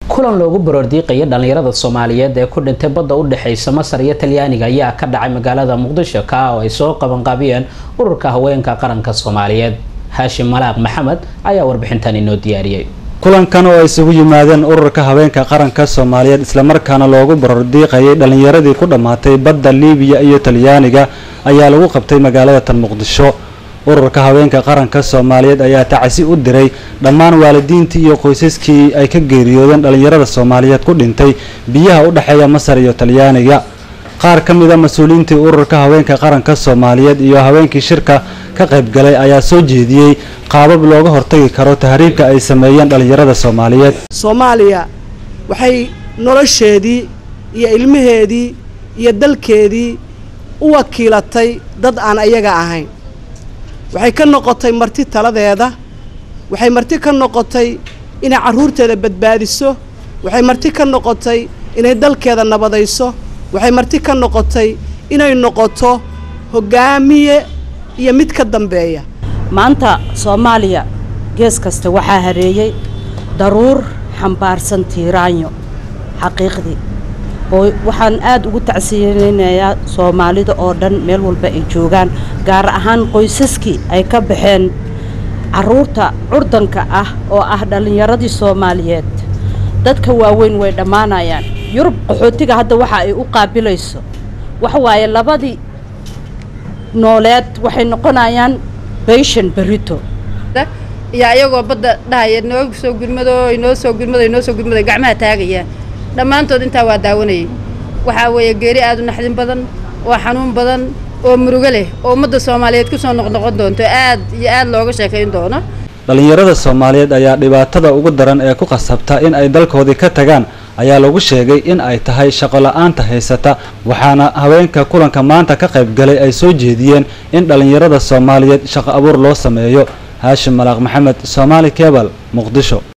kulan loogu baroordiiqaya dhallinyarada soomaaliyeed ee ku dhintay badda u dhexeysa masar iyo talyaaniga ayaa ka dhacay magaalada muqdisho ka oo ay soo qabanqaabiyeen ururka haweenka qaranka soomaaliyeed haashim malaaq maxamed ayaa warbixintan inoo diyaariyey kulankan oo ay isugu yimaadeen ururka haweenka qaranka soomaaliyeed islamarkaana loogu barordiiqayay dhallinyaradii ku dhammaatay badda liibiya iyo talyaaniga ayaa lagu qabtay magaalada tan muqdisho ururka haweenka qaranka soomaaliyeed ayaa tacsi u diray dhammaan waalidiintii iyo qoysaskii ay ka geeriyoodeen dhallinyarada soomaaliyeed ku dhintay biyaha u dhexeeya masar iyo talyaaniga qaar ka mid a mas-uuliyiintii ururka haweenka qaranka soomaaliyeed iyo haweenkii shirka ka qaybgalay ayaa soo jeediyey qaabab looga hortagi karo tahriibka ay sameeyeen dhallinyarada soomaaliyeed soomaaliya waxay nolosheedii iyo ilmaheedii iyo dalkeedii u wakiilatay dad aan ayaga ahayn waxay ka noqotay marti taladeeda waxay marti ka noqotay inay carruurteeda badbaadiso waxay marti ka noqotay inay dalkeeda nabadayso waxay marti ka noqotay inay noqoto hoggaamiye iyo mid ka dambeeya maanta soomaaliya gees kasta waxaa hareeyey daruur xambaarsan tiiraanyo xaqiiqdii oo waxaan aad ugu tacsiyeynayaa soomaalida oo dhan meel walba ay joogaan gaar ahaan qoysaskii ay ka baxeen carruurta curdanka ah oo ah dhallinyaradii soomaaliyeed dadka waaweyn way dhammaanayaan yurub qaxootiga hadda waxa ay u qaabilayso waxa waaye labadii nooleed waxay noqonayaan bayshan berito iyo ayagoo badda dhahaya noo soo gurmado inoo soo gurmado inoo soo gurmado gacmaha taagayaan dhammaantood intaa waa daawanayay waxaa weeye geeri aad u naxdin badan oo xanuun badan oo murugo leh oo ummadda soomaaliyeed ku soo noqnoqon doonto aad iyo aad looga sheekayn doono dhallinyarada soomaaliyeed ayaa dhibaatada ugu daran ee ku qasabta in ay dalkoodii ka tagaan ayaa lagu sheegay in ay tahay shaqo la-aanta haysata waxaana haweenka kulanka maanta ka qaybgalay ay soo jeediyeen in dhallinyarada soomaaliyeed shaqo abuur loo sameeyo haashim malaaq maxamed soomaali kebal muqdisho